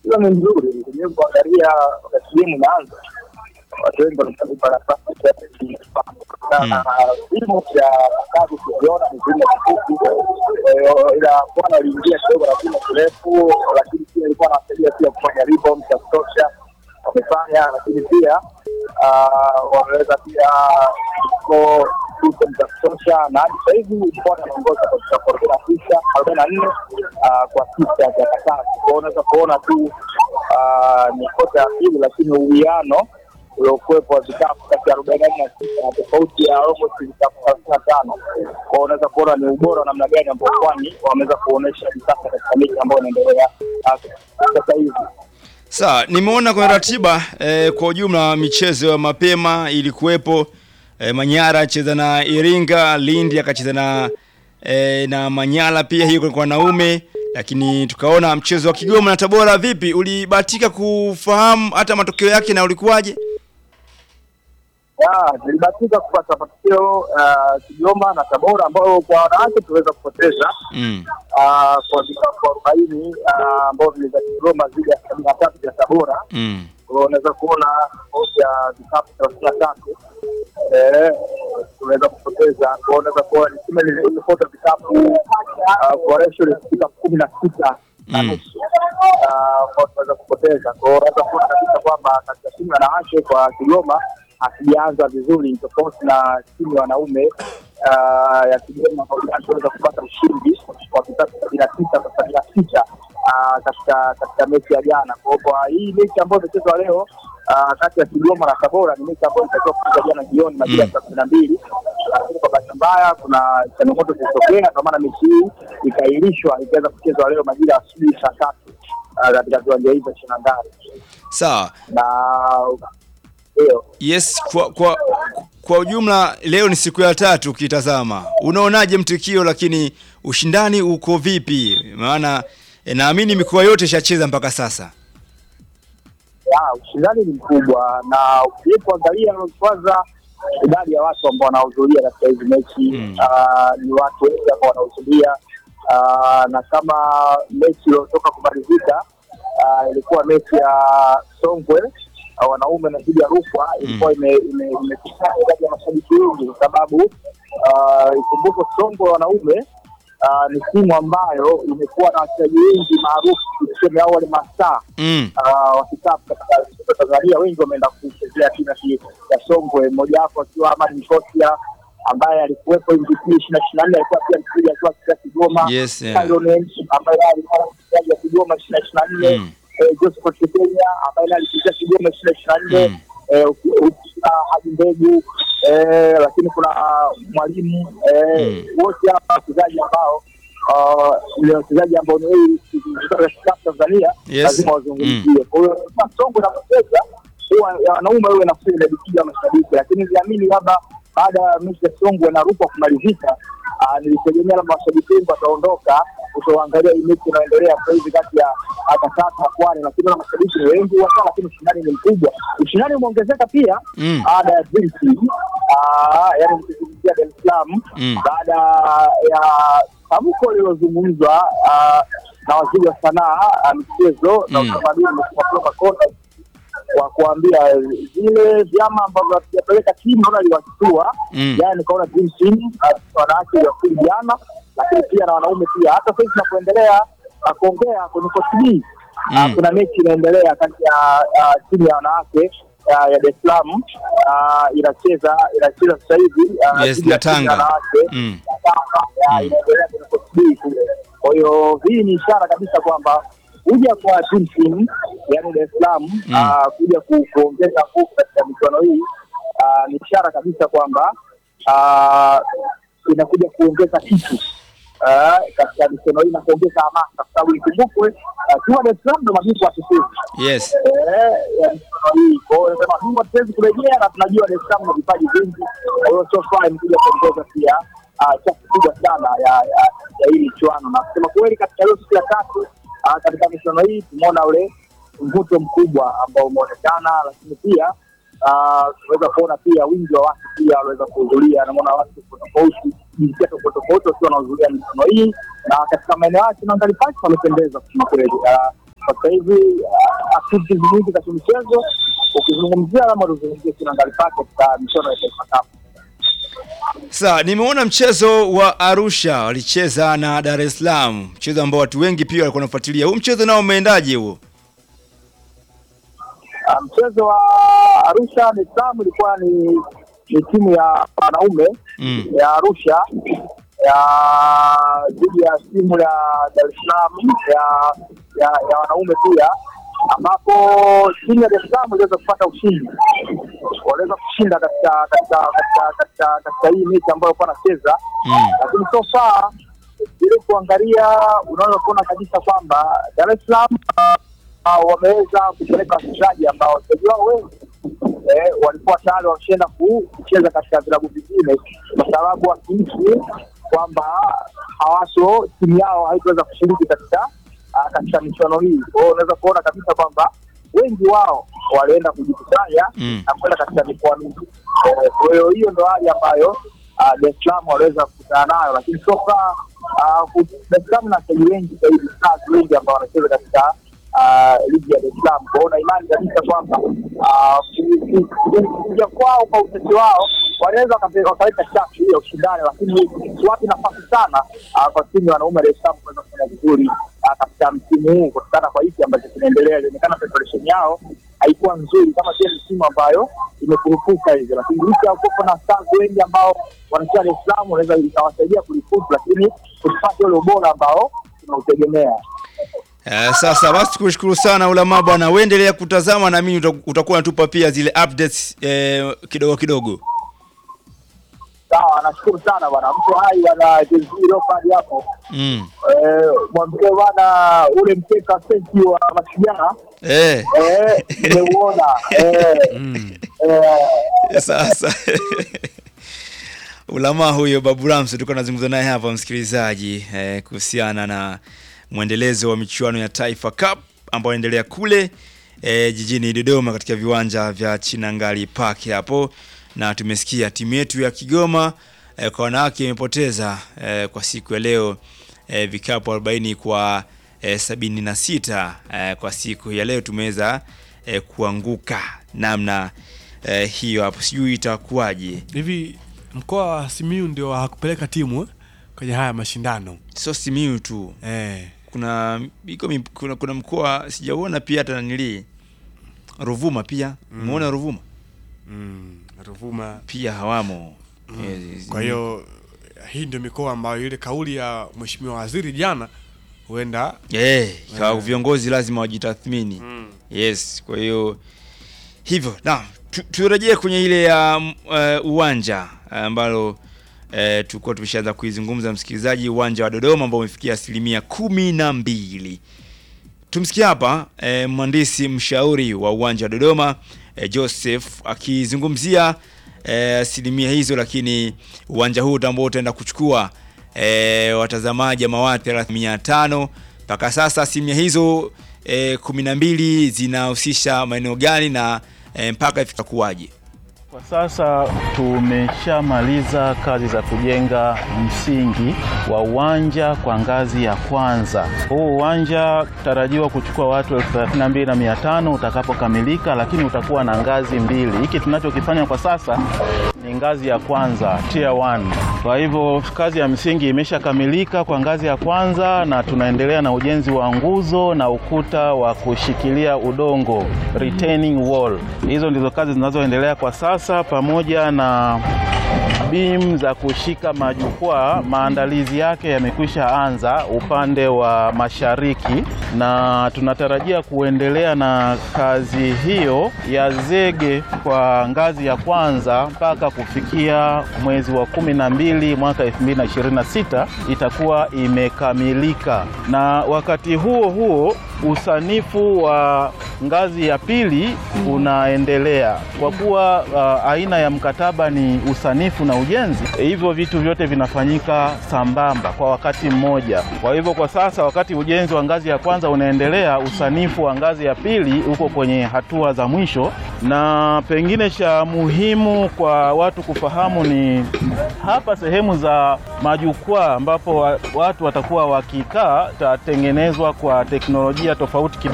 hiyo ni nzuri kwenyewe kuangalia wakati game inaanza watu wengi wanatafuta nafasi ya na vimo vya kazi kuviona ni vimo vifupi Eh, ila bwana aliingia kidogo na vimo virefu lakini pia ilikuwa anawasaidia pia kufanya rebound za kutosha wamefanya lakini pia ah, wameweza pia ko za kutosha na hadi sasa hivi bwana anaongoza katika arobaini na tisa arobaini na nne ah, kwa sita vya katatu kwao unaweza kuona tu ah, ni kota ya pili lakini uwiano uliokuwepo wa vikapu kati ya arobaini na nne na sita na tofauti ya almost vikapu thelathini na tano kwao unaweza kuona ni ubora wa namna gani ambao kwani wameweza kuonyesha hivi sasa katika mechi ambayo inaendelea ah, sasa hivi Sawa, nimeona kwenye ratiba eh, kwa ujumla michezo ya mapema ilikuwepo eh, Manyara acheza na Iringa, Lindi akacheza na eh, na Manyara pia, hiyo kwa wanaume, lakini tukaona mchezo wa Kigoma na Tabora. Vipi, ulibahatika kufahamu hata matokeo yake na ulikuwaje? Ya, nilibahatika kupata matokeo ah, Kigoma na Tabora ambayo kwa wanawake tuliweza kupoteza Mm. ah, kwa vikapu arobaini ah, ambao viliza Kigoma zidi ya sabini na tatu vya Tabora. Mm. Kwa hiyo unaweza kuona tofauti ya vikapu thelathini na tatu eh, tunaweza kupoteza. Kwa hiyo unaweza kuona ni timu ile ilipota vikapu ah, kwa ratio ya vikapu kumi na sita na Mm. nusu Ah, kwa hiyo tunaweza kupoteza. Kwa hiyo unaweza kuona kabisa kwamba katika timu ya wanawake kwa Kigoma hakijaanza vizuri, ni tofauti na timu ya wanaume ah, ya Kigoma ambao iliweza kupata ushindi wa vikapu sabini na tisa kwa sabini na sita ah, katika katika mechi ya jana. Kwa hiyo kwa hii mechi ambayo imechezwa leo ah, kati ya Kigoma na Tabora ni mechi ambayo ilitakiwa kuchezwa jana jioni majira ya saa kumi na mbili, lakini kwa bahati mbaya kuna changamoto zilitokea, kwa maana mechi hii ikaahirishwa ikaweza kuchezwa leo majira ya asubuhi saa tatu ah, katika viwanja hivi vya Shinandari Sawa. na ndio Yes, kwa kwa kwa ujumla leo ni siku ya tatu ukitazama. Unaonaje mtikio lakini ushindani uko vipi? Maana eh, naamini mikoa yote ishacheza mpaka sasa. ya, ushindani ni mkubwa na ukiangalia kwanza idadi ya watu ambao wanahudhuria katika hizi mechi Mm. ah, ni watu wengi ambao wanahudhuria ah, na kama mechi iliyotoka kumalizika ah, ilikuwa mechi ya Songwe ah, wanaume na dhidi ya Rukwa ilikuwa ime- ime- imekusanya idadi ya mashabiki wengi kwa sababu ah, ikumbukwe Songwe wanaume ah, ni timu ambayo imekuwa na wachezaji wengi maarufu tuseme au wale mastaa Mm. Ah, wa kikapu katika soka la Tanzania wengi wameenda kuchezea timu ya ki- ya Songwe, mmoja wapo akiwa Ahmad Mkosia ambaye alikuwepo MVP ishirini na ishirini na nne alikuwa pia mchezaji akiwa katika Kigoma. Yes, yeah. Tyron Enzi, ambaye naye alikuwa mchezaji wa Kigoma ishirini na ishirini na nne Mm. Eh, Joseph Chekenya ambaye naye alichezea Kigoma ishirini na ishirini na Mm. nne Eh, uki- ukina Haji Mbegu eh, lakini kuna ah, mwalimu eh, Mm. wote hapa wachezaji ambao ah, ni wachezaji ambao ni wengi kutoka kikapu Tanzania Yes. lazima wazungumzie. Kwa hiyo kama Songo inapocheza huwa ya wanaume wewe nafsi inajipiga mashabiki, lakini niliamini labda baada ya mechi ya Songo na Rukwa kumalizika, ah, nilitegemea labda mashabiki wengi wataondoka kutoangalia hii mechi inayoendelea sasa hivi kati ya Akasasa na Kwale, lakini na mashabiki ni wengi wa sana, lakini ushindani ni mkubwa. Ushindani umeongezeka pia Mm. baada ya Dream Team, ah, yaani nikizungumzia Dar es Salaam Mm. baada ya tamko lililozungumzwa ah, na waziri wa sanaa ah, michezo na Mm. utamaduni Mheshimiwa Makonda kwa kuambia zile vyama ambavyo havijapeleka timu naona liwashtua Mm. yani nikaona dream team ah, wanawake waliwasili jana lakini pia na wanaume pia hata sasa hivi tunapoendelea ah, kuongea kwenye kotini Mm. kuna mechi inaendelea kati ya ah, timu ya wanawake ah, ya Dar es Salaam ah, inacheza inacheza sasa hivi ah, Yes, dhidi ya na timu ya Tanga. wanawake Mm. ya, Mm. inaendelea kwenye kotini kule. Kwa hiyo hii ni ishara kabisa kwamba kuja kwa Dream Team yani Dar es Salaam ah, kuja ku, kuongeza nguvu katika michuano hii ah, ni ishara kabisa kwamba ah, inakuja kuongeza kitu ah, katika michuano hii na kuongeza hamasa, kwa sababu ikumbukwe ah, timu ya Dar es Salaam ndo mabingwa watetezi Yes. eh, ya michuano hii. Kwa hiyo nasema bingwa tuwezi kurejea, na tunajua Dar es Salaam na vipaji vingi. Kwa hiyo so far imekuja kuongeza pia ah, chachu kubwa sana ya ya ya hii michuano, na kusema kweli, katika hiyo siku ya tatu ah, katika michuano hii tumeona ule mvuto mkubwa ambao umeonekana, lakini pia ah, tunaweza kuona pia wingi wa watu pia waliweza kuhudhuria. Naona watu tofauti tofauti, jinsia tofauti tofauti wakiwa wanahudhuria michuano hii, na katika maeneo yake Nangali Park wamependeza kusema kweli. Ah, kwa sasa hivi ah, activities nyingi za kimichezo, ukizungumzia ama tuzungumzie Kinangali Park katika michuano ya Taifa Cup. Sawa, nimeona mchezo wa Arusha walicheza na Dar es Salaam, mchezo ambao watu wengi pia walikuwa wanafuatilia. Huu mchezo nao umeendaje huo? Ah, mchezo wa Arusha ni Salaam ilikuwa ni ni timu ya wanaume Mm. ya Arusha ya dhidi ya timu ya Dar es Salaam ya ya, ya wanaume pia, ambapo timu ya Dar es Salaam iliweza kupata ushindi, waliweza kushinda katika katika katika katika katika hii mechi ambayo walikuwa wanacheza Mm. lakini so far ili kuangalia unaweza kuona kabisa kwamba Dar es Salaam uh, wameweza kupeleka wachezaji ambao wachezaji wao wengi eh, walikuwa tayari wameshaenda ku- kucheza katika vilabu vingine, kwa sababu wakihisi kwamba hawaso timu yao haitaweza kushiriki katika uh, katika michuano hii. Kwa hiyo unaweza kuona kabisa kwamba wengi wao walienda kujikusanya Mm. na kwenda katika mikoa mingi. Eh, Kwa hiyo hiyo ndo hali ambayo ah, Dar es Salaam waliweza kukutana nayo, lakini so far ah, ku- Dar es Salaam na wachezaji wengi zaidi, stars wengi ambao wanacheza katika ah, ligi ya Dar es Salaam. Kwa hiyo na imani kabisa kwamba ah, ku- ku- ku- kuja kwao kwa ucheshi wao wanaweza wakape- wakaleta chachu hiyo ushindani, lakini siwapi nafasi sana ah, kwa timu ya wanaume ya Dar es Salaam kuweza kufanya vizuri ah, katika msimu huu kutokana kwa hiki ambacho kinaendelea. Ilionekana preparation yao haikuwa nzuri kama vile ni timu ambayo imekurupuka hivyo, lakini licha ya kuwepo na stars wengi ambao wanacheza Dar es Salaam, wanaweza ikawasaidia kulifutu, lakini kusipata ule ubora ambao tunautegemea. Eh, sasa basi tukushukuru sana Ulama bwana, uendelea kutazama na mimi uta- utakuwa unatupa pia zile updates eh, kidogo kidogo. Sawa, nashukuru sana bwana, mtu hai bwana Jay-Z Leopard hapo Mm. eh, mwambie bwana ule mkeka senti wa mashujaa Eh. eh, nimeuona eh, eh, Sasa Ulama huyo Babu Rams tulikuwa tunazungumza naye hapa msikilizaji, eh, kuhusiana na mwendelezo wa michuano ya Taifa Cup ambayo inaendelea kule eh, jijini Dodoma katika viwanja vya Chinangali Park hapo, na tumesikia timu yetu ya Kigoma eh, kwa wanawake imepoteza eh, kwa siku ya leo eh, vikapu 40 kwa eh, 76 eh, kwa siku ya leo tumeweza eh, kuanguka namna eh, hiyo hapo, sijui itakuwaje. hivi mkoa wa Simiyu ndio hakupeleka timu eh, kwenye haya mashindano Sio Simiyu tu, eh. kuna iko mi- kuna, kuna mkoa sijauona pia hata nanili Ruvuma pia umeona Ruvuma mm, Ruvuma. pia hawamo Eh, Kwa hiyo hii ndio mikoa ambayo ile kauli ya mheshimiwa waziri jana huenda eh, kwa Eh. viongozi lazima wajitathmini yes. Kwa hiyo hivyo na tu- turejee kwenye ile ya mm, eh, uwanja ambalo eh, tulikuwa tumeshaanza kuizungumza msikilizaji, uwanja wa Dodoma ambao umefikia asilimia kumi na mbili. Tumsikia hapa eh, mhandisi mshauri wa uwanja wa Dodoma eh, Joseph akizungumzia eh, asilimia hizo, lakini uwanja huu ambao utaenda kuchukua eh, watazamaji ama watu mia tano mpaka sasa asilimia hizo eh, kumi na mbili zinahusisha maeneo gani na eh, mpaka ifika kuwaje? Kwa sasa tumeshamaliza kazi za kujenga msingi wa uwanja kwa ngazi ya kwanza. Huu uwanja tarajiwa kuchukua watu elfu thelathini na mbili na mia tano utakapokamilika, lakini utakuwa na ngazi mbili. Hiki tunachokifanya kwa sasa ni ngazi ya kwanza tier 1. Kwa hivyo kazi ya msingi imeshakamilika kwa ngazi ya kwanza, na tunaendelea na ujenzi wa nguzo na ukuta wa kushikilia udongo retaining wall. Hizo ndizo kazi zinazoendelea kwa sasa, pamoja na beam za kushika majukwaa. Maandalizi yake yamekwisha anza upande wa mashariki, na tunatarajia kuendelea na kazi hiyo ya zege kwa ngazi ya kwanza mpaka kufikia mwezi wa kumi na mbili mwaka 2026 itakuwa imekamilika, na wakati huo huo usanifu wa ngazi ya pili unaendelea kwa kuwa uh, aina ya mkataba ni usanifu na ujenzi. Hivyo vitu vyote vinafanyika sambamba kwa wakati mmoja. Kwa hivyo kwa sasa, wakati ujenzi wa ngazi ya kwanza unaendelea, usanifu wa ngazi ya pili uko kwenye hatua za mwisho, na pengine cha muhimu kwa watu kufahamu ni hapa sehemu za majukwaa ambapo wa- watu watakuwa wakikaa tatengenezwa kwa teknolojia tofauti kidogo.